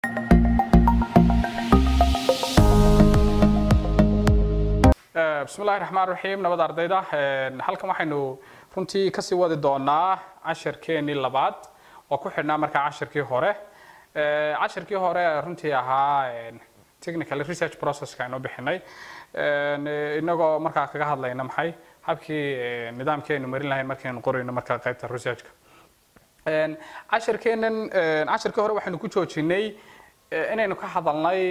bismillahi raxmaan raxiim nabad ardayda halkan waxaynu runtii kasii wadi doonaa cashirkeenii labaad oo ku xidhnaa markaa cashirkii hore cashirkii hore runtii ahaa technical research processka aynu bixinay inagoo markaa kaga hadlayna maxay habkii nidaamkii aynu marin lahayn markaynu qorayno markaa qaybta researchka cashirkeenan cashirkii hore waxaynu ku joojinay inaynu ka hadalnay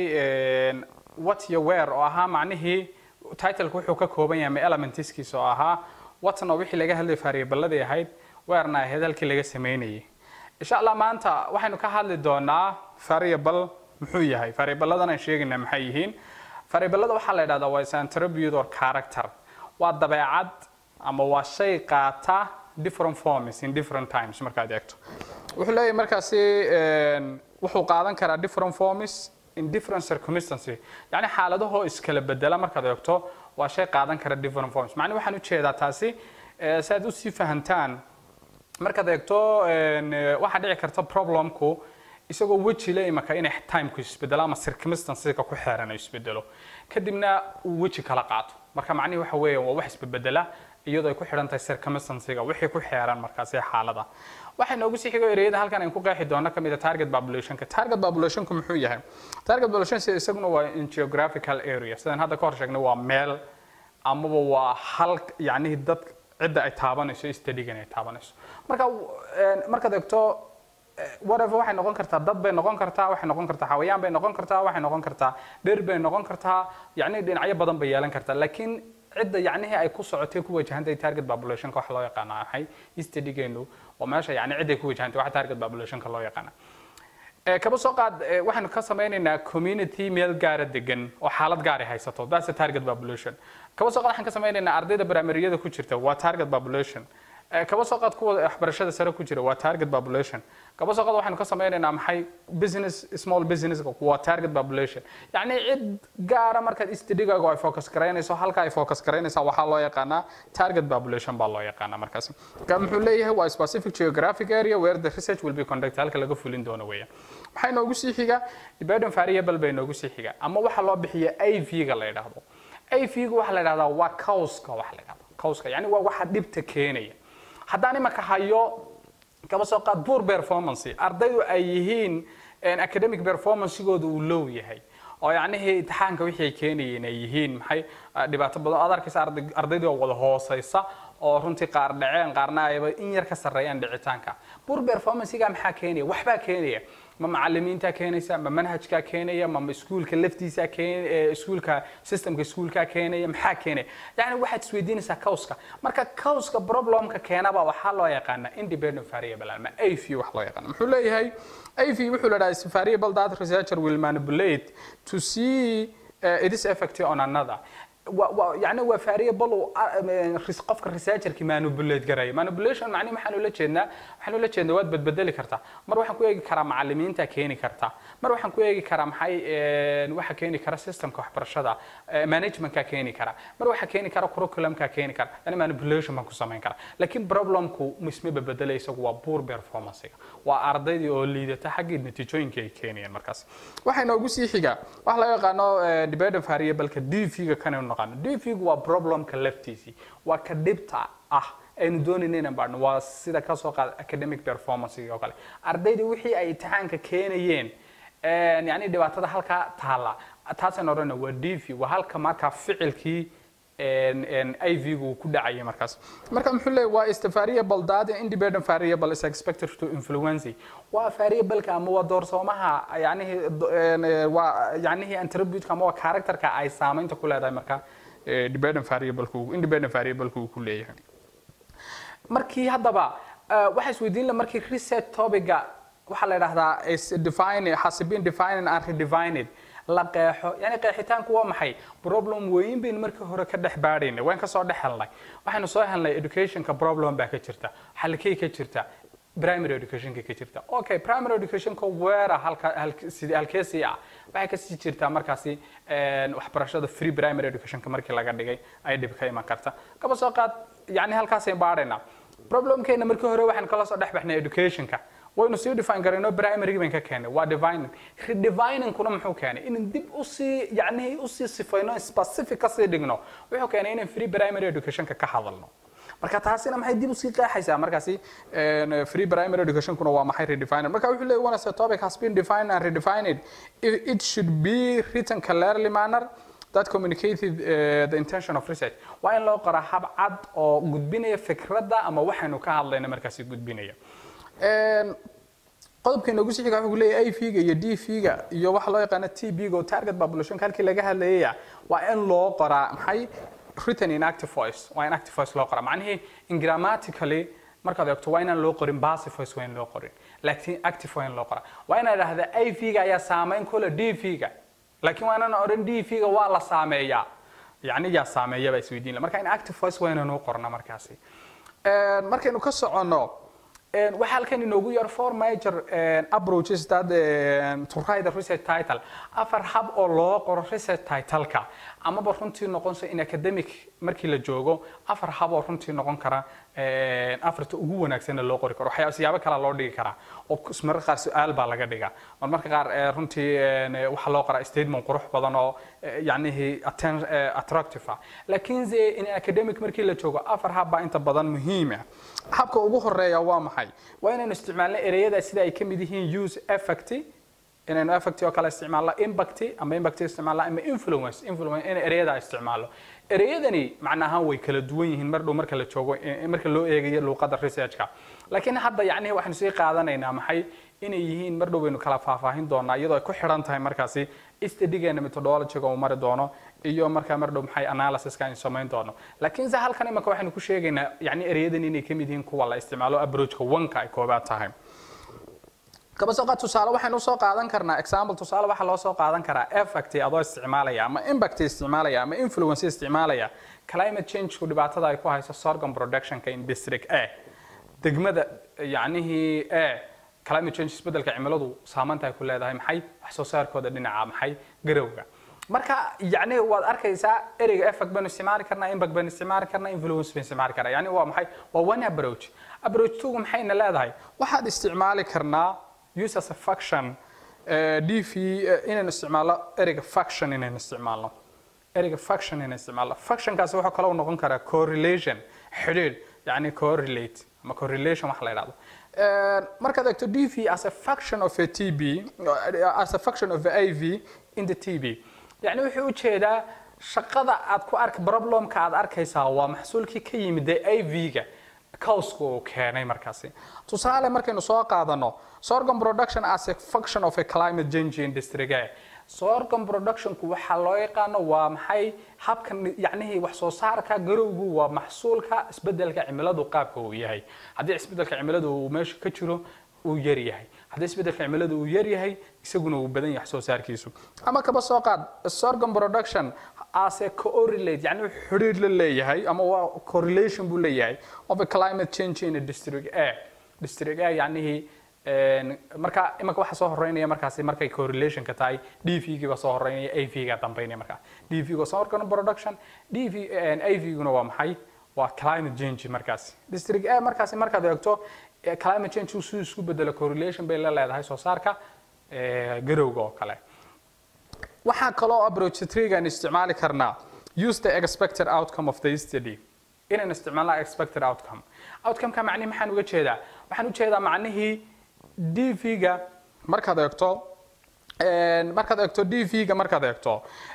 what iyo where oo ahaa macnihii titleka wuxuu ka kooban yahay ma elementiskiisa oo ahaa watna wixii laga hadlay variableladii ahayd weerna ahayd halkii laga sameynayay insha allah maanta waxaynu ka hadli doonaa variable muxuu yahay variableadan aan sheegayna maxay yihiin variablada waxaa la yidhahdaa waa is attribute or character waa dabeecad ama waa shay qaata different forms in different times markaad eegto wuxuu leeyahay markaasi wuxuu qaadan karaa different forms in different circumstances yani xaaladahoo iskala bedela markaad eegto waa shay qaadan kara different forms macni waxaan ujeedaa taasi si aad usii fahantaan markaad eegto waxaa dhici karta problemku isagoo weji le imaka inay timeku isbedelo ama circumstancesika ku xeeran isbedelo kadibna uu weji kala qaato marka macnihi waxa weeye waa wax isbedbedela iyadoo ay ku xidhan tahay circumstancega wixii ku xeeran markaasi xaalada waxay noogu sii xigo ereyada halkan aynu ku qeexi doono kamid a target populationka target populationku muxuu yahay target population isaguna waa in geographical area sidaan hadda ka hor sheegnay waa meel amaba waa hal yacnihi dad cidda ay taabanayso studygan ay taabanayso marka markaad eegto whatever waxay noqon kartaa dad bay noqon kartaa waxay noqon kartaa xawayaan bay noqon kartaa waxay noqon kartaa dhir bay noqon kartaa yacni dhinacyo badan bay yeelan kartaa laakiin cidda yacnihii ay ku socotay ku wajahantahay target populationka waxa loo yaqaana maxay studygeenu waa meesha yacni cidday ku wajahantay waxa target populationka loo yaqaana kaba soo qaad waxaynu ka sameynaynaa community meel gaara degan oo xaalad gaar ay haysato that's a target population kaba soo qaad waxaan ka sameynaynaa ardayda primaryada ku jirta waa target population kaba soo qaad kuwa waxbarashada sare ku jira waa target population kaba soo qaad waxaynu ka sameynaynaa maxay business small business waa target population yacni cid gaara markaad studigaagu ay focus garaynayso halka ay focus garaynaysaa waxaa loo yaqaanaa target population baa loo yaqaanaa markaasi ka muxuu leeyahay waa specific geographic area where the research will be conducted halka laga fulin doono weeyaan maxay noogu sii xiga dependent variable bay noogu sii xiga ama waxaa loo bixiya av-ga la yidhaahdo av-ga waxaa la yidhahdaa waa causka waxa la yidhahdo causka yacni waa waxa dhibta keenaya haddaan imaka hayo kaba soo qaad poor performance ardaydu ay yihiin academic performancegooda uu low yahay oo yacnihii imtixaanka wixii ay keenayeen ay yihiin maxay dhibaato badan aad arkaysa ardaydu oo wada hooseysa oo runtii qaar dhaceen qaarna ayba in yar ka sarreeyaan dhicitaanka poor performancega maxaa keenaya waxbaa keenaya ma macalimiinta keenaysa ma manhajkaa keenaya ma iskuulka laftiisa keen iskuulka systemka iskuulka keenaya maxaa keenaya yani waxaad isweydiinaysaa causka marka causka problemka keenaba waxaa loo yaqaana independent variable ama av wax loo yaqaana muxuu leeyahay av wuxuu la dhaha variable that researcher will manipulate to see uh, its effect on another يعني waa variable qofka researcherki manipulate garaya manipulation macni waxaan ula jeednaa waxaan ula jeednaa waad badbedeli kartaa mar waxaan ku eegi karaa macalimiinta keeni kartaa mar waxaan ku eegi karaa maxay waxa keeni kara systemka waxbarashada managementka keeni kara mar waxa keeni kara curriculumka keeni kara yani manipulation baan ku samayn karaa laakiin problemku isma bedbedelay isagu waa poor performancega waa ardaydii oo liidata xaggii natiijooyinka ay keenayeen markaas waxay noogu sii xigaa waxa laga yaqaano dependent variableka dv-ga kanaynu naqaano dv-gu waa problemka laftiisii waa ka dhibta ah aynu doonayna inaan baadhno waa sida ka soo qaada academic performance oo kale ardaydii wixii ay imtixaanka keenayeen yani dhibaatada halkaa taala taasaan odhana waa dv waa halka markaa ficilkii iv-gu ku dhacayay markaas marka muxuu leeyahy waa is the variable that independent variable is expected to influence waa variableka ama waa doorsoomaha yanihi waa yanihi attributeka ama waa characterka ay saamaynta ku leedahay marka dependent variableka independent variableka uu ku leeyahay markii haddaba waxaa isweydiin la markii research topiga waxaa la yidhahdaa is define has been defined and redefined la qeexo yani qeexitaanku waa maxay problem weyn baynu markii hore ka dhex baadhaynay waan kasoo dhex helnay waxaynu soo helnay educationka problem baa ka jirta halkay ka jirta primary educationka ka jirta okay primary educationka weera halka sidii halkeesii ah waxay kasii jirtaa markaasi waxbarashada free primary educationka markii laga dhigay ay dhib ka iman karta kaba soo qaad yani halkaasay baadhaynaa problemkeena markii hore waxaan kala soo dhex baxnay educationka waynu sii define garayno primary bayn ka keenay waa divining redefiningkuna muxuu keenay in dib usii yacni usii sifayno specific kasii dhigno wuxuu keenay inaan free primary educationka ka hadalno marka taasina maxay dib usii qeexaysaa markaasi free primary educationkuna waa maxay redefined marka wuxuu leeyahay once a topic has been defined and redefined it, it should be written clearly manner that communicated uh, the intention of research waa in loo qoraa hab cad oo gudbinaya fikradda ama waxaynu ka hadlayna markaasi gudbinaya qodobka inoogu sii xiga wuxuu leeyahay a figa iyo d figa iyo waxa loo yaqaano t b ga oo target populationka halkii laga hadlayaya waa in loo qoraa maxay written in active voice waa in active voice loo qoraa macnihii in grammatically markaad eegto waa inaan loo qorin passive voice waa in loo qorin laakiin active waa in loo qoraa waa inaad idhahda a figa ayaa saameyn kule d figa laakiin waa inaan odhan d figa waa la saameeyaa yacni yaa saameeya baa isweydiin marka in active voice waa inaan u qorna markaasi markaynu ka soconno waxaa halkan inoogu yar four major approaches that to write the research title afar hab oo loo qoro research titleka amaba runtii noqonsa in academic markii la joogo afar hab oo runtii noqon kara afarta ugu wanaagsanna loo qori karo waxyaaba siyaabo kala loo dhigi karaa oo mararka qaar su-aal baa laga dhigaa marmarka qaar runtii waxaa loo qoraa statement qurux badan oo yacnihi attractive ah laakiinse in academic markii la joogo afar hab baa inta badan muhiim ah habka ugu horeeya waa maxay waa inaynu isticmaalno ereyada sida ay ka mid yihiin use effect inaynu effect oo kale isticmaalno impact ama impact isticmaalno ama influence influence in ereyada isticmaalno ereyadani macnahaan way kala duwan yihiin mar dhow marka la joogo marka loo eegayo luuqadda researchka laakiin hadda yacnihi waxaanu sii qaadanaynaa maxay inay yihiin mar dhow baynu kala faahfaahin doonaa iyadoo ay ku xidhan tahay markaasi studigeena methodologyga uu mari doono iyo markaa mar dhow maxay analysiska aynu samayn doono laakiinse halkan imika waxaynu ku sheegaynaa yacni ereyadan inay ka mid yihiin kuwa la isticmaalo approachka wanka ay koobaad tahay kaba soo qaad tusaale waxaynu usoo qaadan karnaa example tusaale waxaa loo soo qaadan karaa effect adoo isticmaalaya ama impact isticmaalaya ama influence isticmaalaya climate change-ku dhibaatada ay ku hayso sorghum productionka in district a degmada yacnihii a climate change isbedelka cimiladu saamaynta ay ku leedahay maxay wax soo saarkooda dhinaca maxay garowga marka yacni waad arkaysaa ereyga effect baynu isticmaali karnaa impact baynu isticmaali karnaa influence baynu isticmaali karnaa yacni waa maxay waa one approach approach two maxayna leedahay waxaad isticmaali karnaa use as a function d v inaynu isticmaalno ereyga function inaynu isticmaalno ereyga function inaynu isticmaalno functionkaasi wuxuu kaloo noqon karaa correlation xidhiidh yacni correlate ama correlation wax la yidhahdo markaad eegto d v as a function of a t b as a function of a i v in the t b yacni wuxuu ujeedaa shaqada aad ku ark problemka aad arkaysaa waa maxsuulkii ka yimid ee i v-ga cowska uu keenay markaasi tusaale markaynu soo qaadano sorghum production as a function of a climate change industry sorghum productionku waxaa loo yaqaano waa maxay habkan yacnihii wax soo saarka garowgu waa maxsuulka isbedelka cimiladu qaabka uu yahay haddii isbedelka cimiladu uu meesha ka jiro uu yar yahay haddii isbedelka cimiladu uu yar yahay isaguna uu badan yahay wax soo saarkiisu ama kaba soo qaad sorghum production as a correlate yani wuxuu xidhiir la leeyahay ama waa correlation buu leeyahay of a climate change in a district a district a yacnihii marka imanka waxa soo horeynaya markaasi markay correlationka tahay d v giba soo horeynaya a v ga dambeynaya markaa d v ga sorghum production d v a v guna waa maxay waa climate change markaasi district a markaasi markaad eegto climate change uu siduu isku bedelo correlation bay la leedahay soo saarka garowga oo kale waxaa kaloo approach trigan isticmaali karnaa use the expected outcome of the study inaan isticmaalna expected outcome outcomeka macnihi maxaan uga jeedaa waxaan u jeedaa macnihii d v-ga markaad eegto markaad eegto d v-ga markaad eegto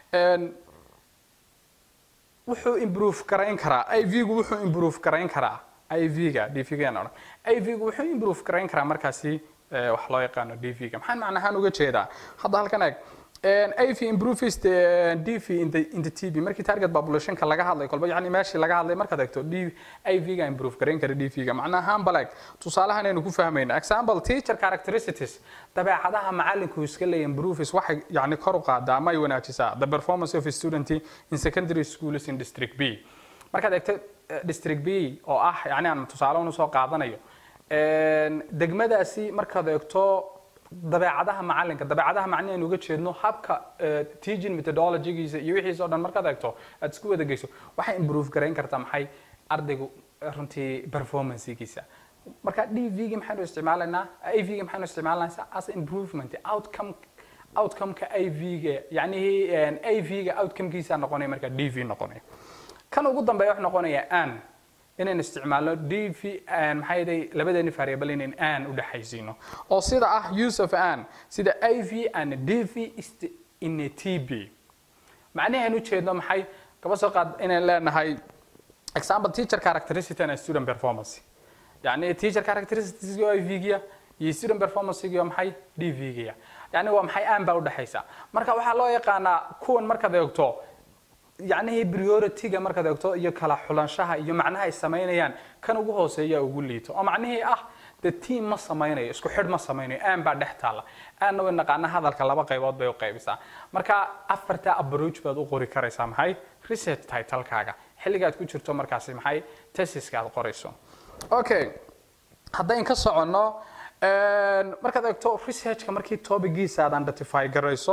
wuxuu improve garayn karaa i v-gu wuxuu improve garayn karaa i v-ga d v-ga odhan i v-gu wuxuu improve garayn karaa markaasi wax loo yaqaano d v-ga maxaan macnahaan uga jeedaa hadda halkan eeg AV improves the DV in the in the TB markii target populationka laga hadlay kolba yani meeshii laga hadlay markaad eegto DV AV ga improve gareyn kara DV ga macnaha balag tusaalahan aynu ku fahmayna example teacher characteristics dabeecadaha macalinku iska leeyahay improves waxay yani kor u qaadaa ama ay wanaajisaa the performance of a student in secondary schools in district B markaad eegto district B oo ah yani aan tusaale unu soo qaadanayo degmadaasi markaad eegto dabeecadaha macalinka dabeecadaha macni aynu uga jeedno habka teaching methodologygiisa iyo wixiisa o dhan markaad eegto aad isku wada geyso waxay improve garayn kartaa maxay ardaygu runtii performancegiisa marka dv-gi maxaynu isticmaalaynaa av-gi maxaynu isticmaalanaysaa as improvement outcome outcome-ka av-ga yacnihi av-ga outcome-kiisa noqonaya marka dv noqonaya kan ugu dambeeya wuxuu noqonayaa an inaynu isticmaalno dv maxaa yeelay labadeeni variable inayn an u dhexaysiino oo sida ah use of an sida av and dv is the in a tb macnaheenu ujeedno maxay kaba soo qaad inaan leenahay example teacher characteristic and student performance يعني teacher characteristics oo IV-giya iyo student performance-giya maxay DV-giya yani waa maxay aan baa u dhaxaysa marka waxaa loo yaqaanaa kuwan markaad eegto yacnihii priority-ga markaad eegto iyo kala xulanshaha iyo macnaha ay samaynayaan kan ugu hooseeya ugu liito oo macnihii ah the team ma samaynayo isku xidh ma samaynayo aan baa dhex taalla aanna way naqaana hadalka laba qaybood bay u qaybisaa marka afarta approach baad u qori karaysaa maxay research title-kaaga xilligaad ku jirto markaasi maxay tesiska aad qorayso okay haddayn ka soconno markaad eegto researchka markii topigiisa aad identify garayso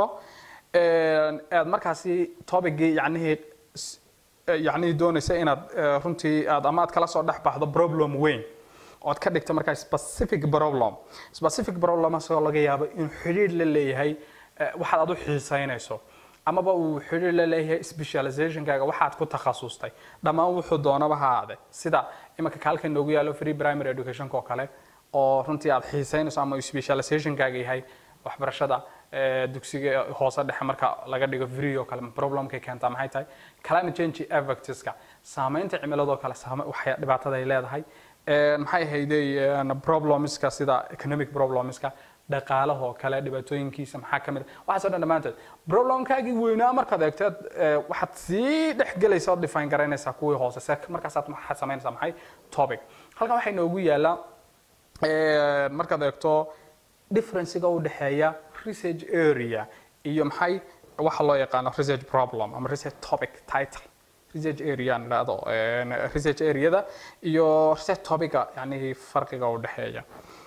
aad markaasi topicgii yacnihii yacnihii doonaysa inaad runtii aad ama aad kala soo dhex baxdo problem weyn ood ka dhigto markaa specific problem specific problem asagoo laga yaabo in xidhiidh la leeyahay waxaad aad u xiisaynayso amaba uu xidhiir la leeyahay specializationkaaga waxaad ku takhasustay dhammaan wuxuu doonaba ha aade sida imanka kaalka noogu yaalo free primary educationka oo kale oo runtii aad xiisaynayso ama specializationkaaga yahay waxbarashada dugsiga hoose dhexe marka laga dhigo free oo kale problemkay keentaa maxay tahay climate change effectska saamaynta cimiladoo kale waxay dhibaatada ay leedahay maxay ahayday problemska sida economic problemska dhaqaalahoo kale dhibaatooyinkiisa maxaa ka mid a waxaasoo dhan dhammaantood problemkaagii weynaa markaad eegteed waxaad sii dhex gelaysa ood define garaynaysaa kuwii hoose se markaasaad waxaad samaynaysaa maxay topic halkan waxay noogu yaallaa markaad eegto differencega u dhexeeya research area iyo maxay waxa loo yaqaano research problem ama research topic title research area aan idhaahdo research areada iyo research topica yani farqiga u dhexeeya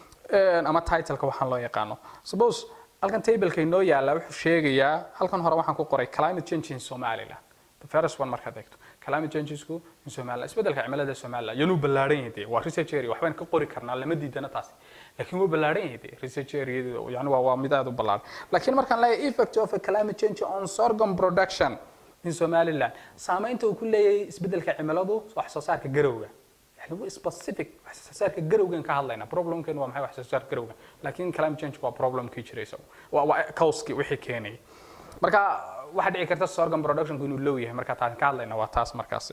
ama titleka waxaan loo yaqaano suppose halkan tableka inoo yaala wuxuu sheegayaa halkan hore waxaan ku qoray climate change in somaliland the first one markaad eegto climate changesku in somaliland isbedelka cimilada somaliland yanuu ballaaran yahay dee waa research area waxbaan ka qori karnaa lama diidana taasi laakiin wuu ballaaran yahay dee research area yani waa waa mid aad u ballaaran laakiin markaan leeyahay effect of a climate change on sorghum production in somaliland saamaynta uu ku leeyahay isbedelka cimiladu wax soo saarka garowga يعني specific wax soo saarka garowgan ka hadlayna problemkan waa maxay wax soo saarka garowga laakiin climate change waa problem kii jiray isagu waa waa causki wixii keenay marka waxa dhici karta sorghum production inuu low yahay marka taan ka hadlayna waa taas markaasi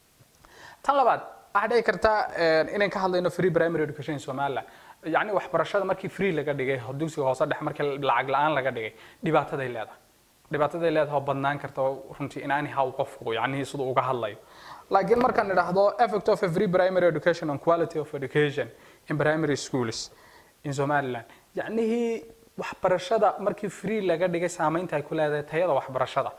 tan labaad waxa dhici karta inaan ka hadlayno free primary education in Soomaaliland yani waxbarashada markii free laga dhigay dugsiga hoose dhex markii lacag la'aan laga dhigay dhibaataday leedahay dhibaataday leedahay oo badnaan karta runtii in aani haw qofku yani siduu uga hadlayo laakiin markaan idhaahdo effect of a free primary education on quality of education in primary schools in somaliland yacnihii waxbarashada markii free laga dhigay saamaynta ay ku leedahay tayada waxbarashada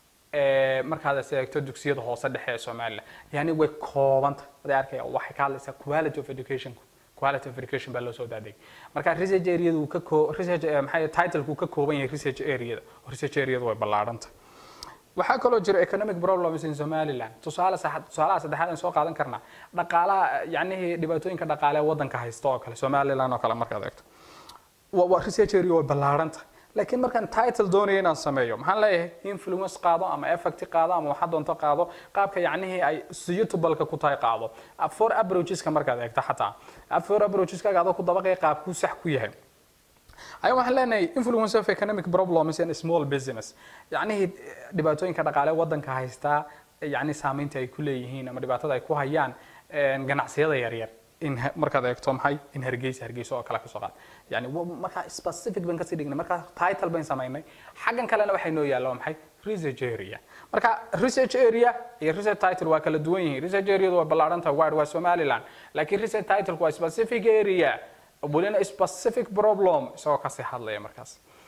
markaad eegto dugsiyada hoose dhexe ee somaliland yani way koobanta waday arkaya waxay ka hadlaysaa quality of education quality of education baa loo soo daadegay marka research areada uu ka koo research maxay title uu ka kooban yahay research areada research areada way ballaaranta waxaa kaloo jira economic problems in somaliland tusaale tusaalaha saddexaad aan soo qaadan karnaa dhaqaalaha yacnihii dhibaatooyinka dhaqaale ee waddanka haysta oo kale somaliland oo kale markaad eegto waa research area way ballaaranta laakiin markaan title doonaya inaan sameeyo maxaan leeyahay influence qaado ama effect qaado ama waxa doonto qaado qaabka yacnihii ay suitable-ka ku tahay qaado four approacheska markaad eegto xataa four approacheskaga adoo ku dabaqaya qaabkuu sax ku yahay ayaa waxaan leenahay influence of economic problems in small business yacnihii dhibaatooyinka dhaqaale waddanka haystaa yacni saamaynta ay ku leeyihiin ama dhibaatada ay ku hayaan ganacsiyada yaryar in markaad eegto maxay in hargeysa hargeysa oo kale kasoo qaad yani markaa specific baan kasii dhignay markaa title bayn samaynay xaggan kalena waxay noo yaalla waa maxay research area marka research area iyo research title waa kala duwan yihiin research areadu waa ballaaran tahay wide waa somaliland laakiin research title waa specific area welina specific problem isagoo kasii hadlaya markaas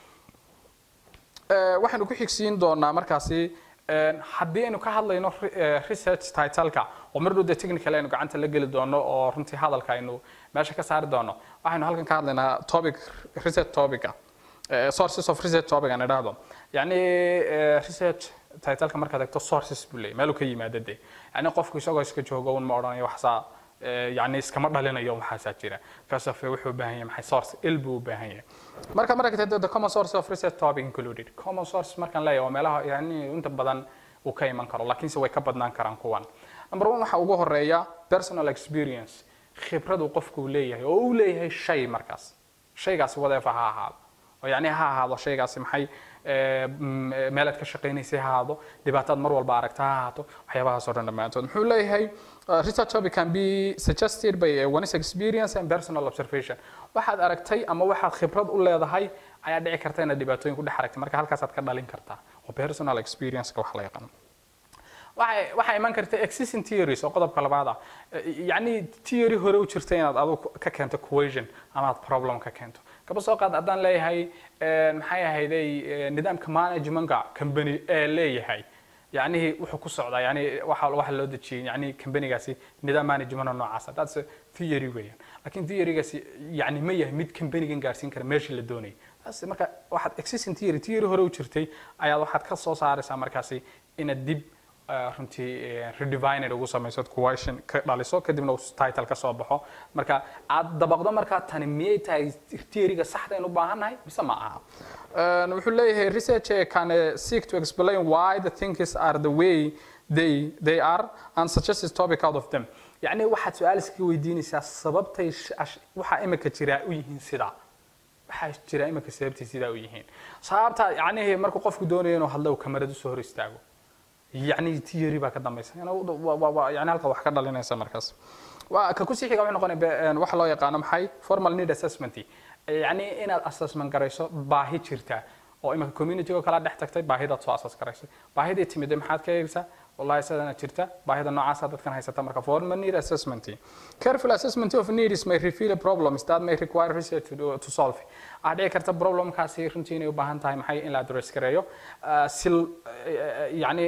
waxaynu ku xigsiin doonaa markaasi haddii aynu ka hadlayno research titleka oo mar dhow dee technical aynu gacanta la geli doono oo runtii hadalka aynu meesha ka saari doono waxaynu halkan ka hadlaynaa topic research topica sources of research topic aan idhaahdo yacni research titleka markaad eegto sources buu leeyahy meeluu ka yimaada dee yacni qofku isagoo iska joogo un ma odhanayo waxsaa yani iskama dhalinayo waxaasaa jira because of wuxuu u baahan yahay maxay source il buu u baahan yahay marka marka the common source of research topic included common source markaan leeyahay waa meelaha yani inta badan uu ka iman karo laakiinse way ka badnaan karaan kuwan number one waxa ugu horeeya personal experience khibradu qofku leeyahay oo uu leeyahay shay markaas shaygaasi wadeefa ha ahaado oo yani ha ahaado shaygaasi maxay meelaad ka shaqaynaysay ha ahaado dhibaataad mar walba aragta ha ahaato waxyaabahaas oo dhan dhammaantood muxuu leeyahay research topic can be suggested by one's experience and personal observation waxaad aragtay ama waxaad khibrad u leedahay ayaa dhici karta inaad dhibaatooyin ku dhex aragtay marka halkaasaad ka dhalin kartaa oo personal experience-ka wax la yaqaano waxay waxaa iman karta existing theories oo qodobka labaad ah yacni theory hore u jirta inaad adigu ka keento cohesion ama aad problem ka keento kaba soo qaad haddaan leeyahay maxay ahayday nidaamka managementka company ee leeyahay yacnihii wuxuu ku socdaa yani waxa waxa loo dejiyey yani companygaasi nidaam management oo noocaasa that's a theory weeyaan laakiin theorygaasi yani ma yahay mid companygan gaarsiin kara meeshii la doonayay taas marka waxaad existing theory theory hore u jirtay ayaad waxaad ka soo saaraysaa markaasi inaad dib runtii rediviner ugu samayso question ka dhaliso kadibna uu title ka soo baxo marka aad dabaqdo markaa tani miyay tahay theoryga saxda aynu u baahannahay mise ma aha wuxuu leeyahay research can seek to explain why the things are the way they they are and suggest a topic out of them yacni waxaad su-aal iskaga weydiinaysaa sababtay waxaa imika jiraa u yihiin sidaa waxaa jira imika sababtay sidaa u yihiin sababta yacnihi markuu qofku doonayo inuu hadlo uu kamarad usoo hor istaago يعني تيري بقى كده مثلا يعني يعني halka wax ka dhalinaysa markaas waa ka ku sii xiga wuxuu noqonaya wax loo yaqaano maxay formal need assessment yani inaad assessment garayso baahi jirta oo imika community oo kala dhex tagtay baahidaad soo assess garaysay baahidii timid maxaad ka eegaysaa wallahi sidana jirta baahida noocaas dadkan haysata marka formal need assessment careful assessment of needs may reveal problems that may require research to, to solve ah dhici karta problemkaasi runtii inay u baahan tahay maxay in la address gareeyo si yani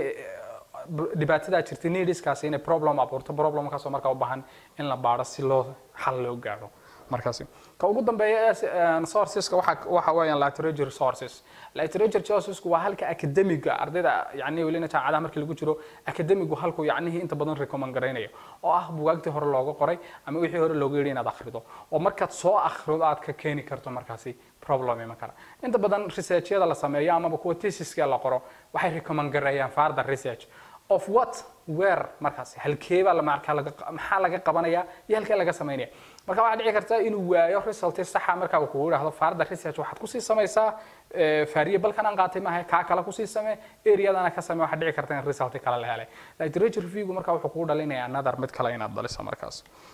dhibaatadaa jirta needskaasi inay problem abuurto problemkaasoo markaa u baahan in la baaro si loo xal loo gaadho markaasi ka ugu dambeeya sourceska waxa waxa weeyaan literature sources literature sourcesku waa halka academiga ardayda yani welina jaamacadaha markii lagu jiro academigu halku yacnihii inta badan recommend garaynayo oo ah bugaagtii hore looga qoray ama wixii hore looga yidhi inaad akhrido oo markaad soo akhrido aad ka keeni karto markaasi problem iman kara inta badan researchyada la sameeyo amaba kuwa thesiska la qoro waxay recommend gareeyaan further research of what where markaasi halkeebaa la markaa laga maxaa laga qabanaya iyo halkee laga samaynaya marka waxaa dhici karta inuu waayo result saxa marka uu kugu yidhaahdo further research waxaad kusii samaysaa faariye balkan aan qaatay maaha kaa kale kusii samee areadana ka samee waxaa dhici karta in result kale la helay literature reviewgu marka wuxuu kugu dhalinaya another mid kale inaad dhaliso markaas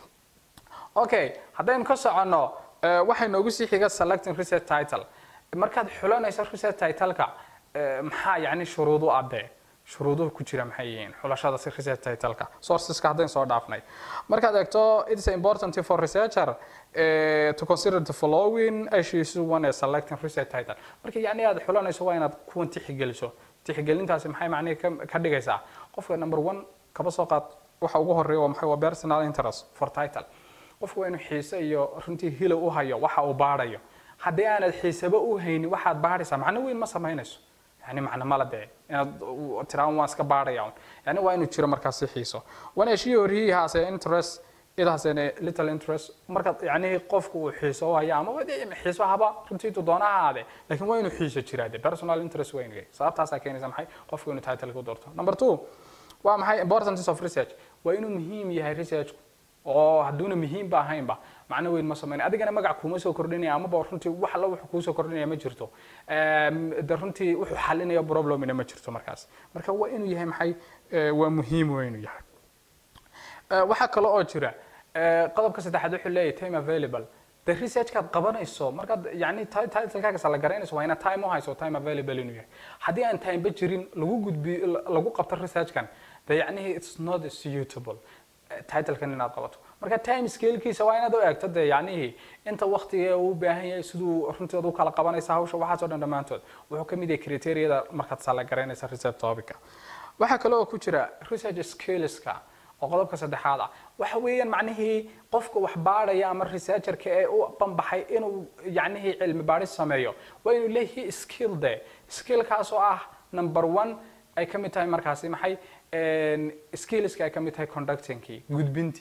okay haddaynu ka soconno waxay noogu sii xiga selecting research title markaad xulanayso research titleka maxaa yacni shuruudu adee shuruuduhu ku jira maxay yihiin xulashada si research titleka sourceska haddayn soo dhaafnay markaad eegto it is important for researcher uh, to consider the following issues when selecting research title marka yacni aad xulanayso waa inaad kuwan tixgeliso tixgelintaasi maxay macnihi ka dhigaysaa qofka number one kaba soo qaad waxa ugu horeeya waa maxay waa personal interest for title qofku waa inuu xiise iyo runtii hilow u hayo waxa uu baadhayo haddii aanad xiisaba u haynin waxaad baadhaysaa macno weyn ma samaynayso yani macno mala dee inaad tiraan waan iska baadhaya yani waa inuu jiro markaasi xiiso when she or he has an interest it has a little interest marka yani qofku uu xiiso u haya ama xiiso haba runtii tu doona ha ahaade laakiin waa inuu xiiso jiraa de personal interest waa inuu yahay sababtaasaa keenaysa maxay qofku inuu title ku doorto number two waa maxay importance of research waa inuu muhiim yahay researchku oo hadduuna muhiimba ahaynba macno weyn ma samayn adigana magac kuuma soo kordhinaya amaba runtii wax alla wuxuu kuusoo kordhinaya ma jirto de runtii wuxuu xalinaya problemina ma jirto markaas marka waa inuu yahay maxay waa muhiim waa inuu yahay waxaa kale oo jira qodobka saddexaad wuxuu leeyahay time available de researchkaad qabanayso markaad yani titlekaagas la garanayso waa inaad time u hayso time available inuu yahay haddii aan timeba jirin lagu gudbi lagu qabto researchkan de yacnihi it's not suitable titlekan inaad qabato marka time scalekiisa waa inaad u eegto dee yacnihii inta waktiga uu u baahan yahay siduu runteed u kala qabanaysa hawsha waxaasoo dhan dhammaantood wuxuu ka mid yahay criteria-da markaad sala garanaysa research topica waxaa kale oo ku jira research skillska oo qodobka saddexaad ah waxa weeyaan macnihii qofka wax baadhaya ama researcherka ee u banbaxay inuu yacnihii cilmi baadhis sameeyo waa inuu leeyahay skill de skillkaas oo ah number one ay ka mid tahay markaasi maxay skillska ay ka mid tahay conductingkii gudbintii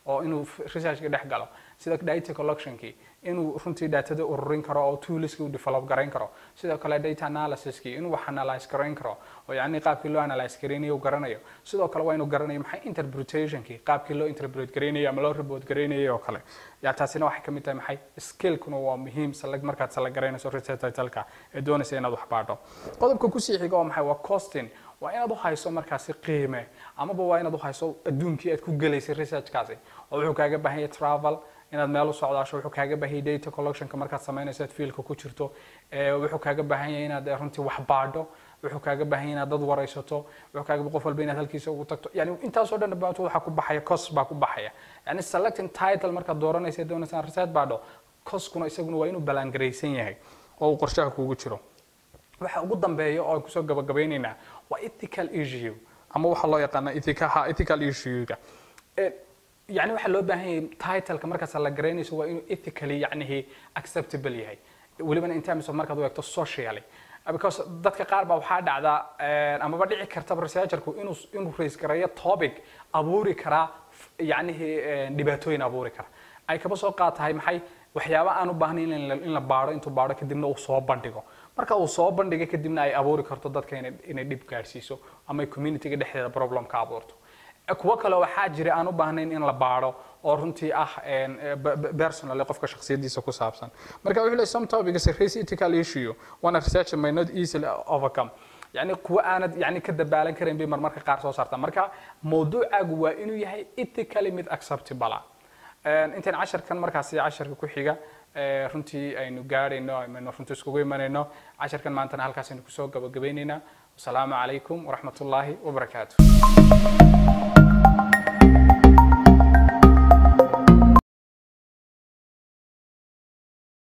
oo inuu researchka dhex galo sida data collectionkii inuu runtii datada ururin karo oo toolski uu develop garayn karo sidoo kale data analysiskii inuu wax analyze garayn karo oo yacni qaabkii loo analyze garaynayo uu garanayo sidoo kale waa inuu garanayo maxay interpretationkii qaabkii loo interpret garaynayo ama loo report garaynayo oo kale ya taasina waxay kamid tahay maxay skillkuna waa muhiim salag markaad sala garaynayso research titleka ee doonaysa inaad wax baadho qodobka kusii xiga waa maxay waa costing waa inaad u hayso markaasi qiime amaba waa inaad u hayso adduunkii aad ku gelaysay researchkaasi oo wuxuu kaaga baahan yahay travel inaad meel u socdaasho wuxuu kaaga baahan yahay data collectionka markaad samaynayso aad fiilka ku jirto wuxuu kaaga baahan yahay inaad runtii wax baadho wuxuu kaaga baahan yahay inaad dad waraysato wuxuu kaaga qof walba inaad halkiisa ugu tagto yani intaasoo dhan dhamaanto waxaa ku baxaya cos baa ku baxaya yani selecting title markaad dooranaysa doonaysa research baadho coskuna isaguna waa inuu balangaraysan yahay oo uu qorshaha kugu jiro waxa ugu dambeeya oo aan kusoo gabagabaynaynaa waa ethical issue ama waxa loo yaqaana ethicaha ethical issue-ga yani waxaa loo baahan yahay titleka markaas la garaynayso waa inuu ethically yacnihi acceptable yahay welibana in terms of markaad u eegto socially because dadka qaar baa waxaa dhacda amaba dhici kartaba researcherku inuu inuu raise gareeyo topic abuuri karaa yacnihi dhibaatooyin abuuri kara ay kaba soo qaad tahay maxay waxyaaba aan u baahnayn in la baadho intuu baadho kadibna uu soo bandhigo marka uu soo bandhigo kadibna ay abuuri karto dadka inay dhib gaadhsiiso ama ay communityga dhexdeeda problem ka abuurto kuwo kale waxaa jira aan u baahnayn in la baadho oo runtii ah personally qofka shakhsiyadiisa ku saabsan marka wuxuu leeyahay some topics raise ethical issue one researcher may not easily overcome yani kuwa aanad yani ka dabaalan karayn bay marmarka qaar soo saartaa marka mawduucaagu waa inuu yahay ethically mid acceptable intaan casharkan markaasi casharka ku xiga runtii aynu gaadhayno aynu runtii iskugu imanayno casharkan maantana halkaas aynu kusoo gabagabaynaynaa wasalaamu calaykum waraxmatullaahi wabarakaatu